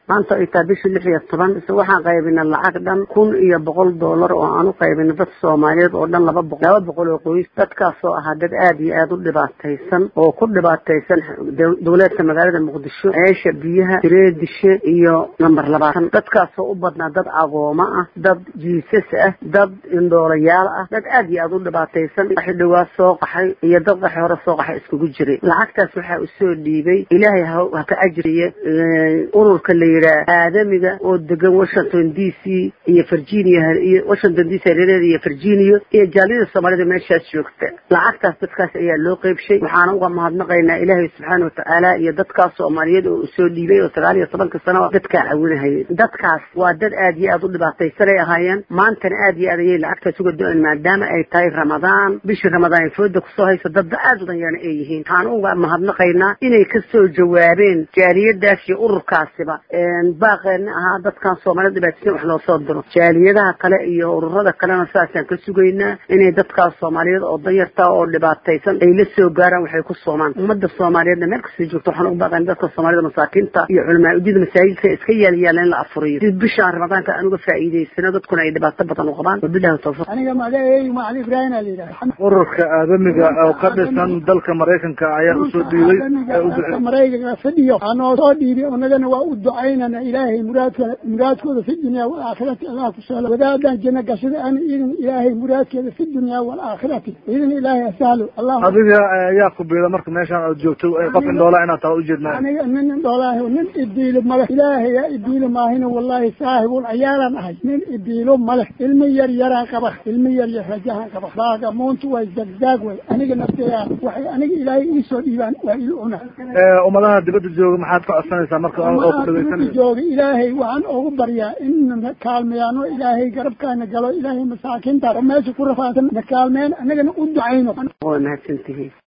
maanta ay tahay bishii lix iyo toban ise waxaan qaybinay lacag dhan kun iyo boqol dollar oo aan u qaybinay dad soomaaliyeed oo dhan laba boqol laba boqol oo qoys dadkaasoo ahaa dad aada iyo aada u dhibaataysan oo ku dhibaataysan dowleedka magaalada muqdisho ceesha biyaha tireedishe iyo namber labaatan dadkaasoo u badnaa dad agooma ah dad jiisas ah dad indhoolayaal ah dad aada iyo aada u dhibaataysan qaxi dhawaa soo qaxay iyo dad qaxi hore soo qaxay iskugu jiray lacagtaas waxaa usoo dhiibay ilaahay ha ka ajriye ururka la yidhaah aadamiga oo degan washington d c iyo virginia iyo washington d c hareeraheeda iyo virginia iyo jaaliyada soomaalida meeshaas joogta lacagtaas dadkaas ayaa loo qeybshay waxaana uga mahadnaqaynaa ilaahay subxaana watacaala iyo dadkaas soomaaliyeed oo usoo dhiibay oo sagaal iyo tobanka sano dadkaa caawinahayay dadkaas waa dad aada iyo aada u dhibaataysanay ahaayeen maantana aada iyo aad ayay lacagtaas uga do-an maadaama ay tahay ramadaan bishii ramadaan fooda kusoo hayso dadba aada u danyarna ay yihiin waxaan uga mahadnaqaynaa inay kasoo jawaabeen jaaliyadaas iyo ururkaasiba baaqeena ahaa dadkan soomaalida dhibaataysan wax loo soo diro jaaliyadaha kale iyo ururada kalena saasaan ka sugaynaa inay dadkaas soomaaliyeed oo danyarta oo dhibaataysan ay la soo gaaraan waxay ku soomaan ummadda soomaaliyeedna meel kasta joogto waxaan ugu baaqayn dadka soomaalida masaakiinta iyo culamaa udyada masaajidka iska yaalayaala in la afuriyo si bishaan ramadaanka aan uga faa'iidaysano dadkuna ay dhibaato badan u qabaan wabilahi tawfiq aniga magacaygu macali ibraahim aa la yidhaha ururka aadamiga oo ka dhisan dalka maraykanka ayaa usoo dhiibay dalka maraykanka fadhiyo anoo soo dhiibay unagana waa u ducaynana ilaahay muraadka muraadkooda fi dunya walaakhirati allah ku sahlo wadaadan janno gashada an idin ilaahay muraadkeeda fi dunya walaakhirati idin ilaahay asahlo allah adiga ayaa ku biila marka meeshaan aad joogto qof indhoola inaad tahay ujeednaa aniga nin indhoolaahi nin ibiilo male ilaahay yaa ibiilo maahina wallahi saahibul cayaalaan ahay nin ibiilo male ilmi yar yaraan qaba ilmi yar yar rajahan qaba baaga muuntu way zagzaag way aniga nafteya waxay aniga ilaahay iisoo dhiibaan waa il cuna ummadaha dibadda jooga maxaad ka codsanaysaa marka oo ku dhageysanaysa jooga ilaahay waxaan ugu baryaa in na kaalmeyaano ilaahay garabkaana galo ilaahay masaakiinta oo meesha ku rafaadsan na kaalmeen anagana u ducayno waa mahadsantihiin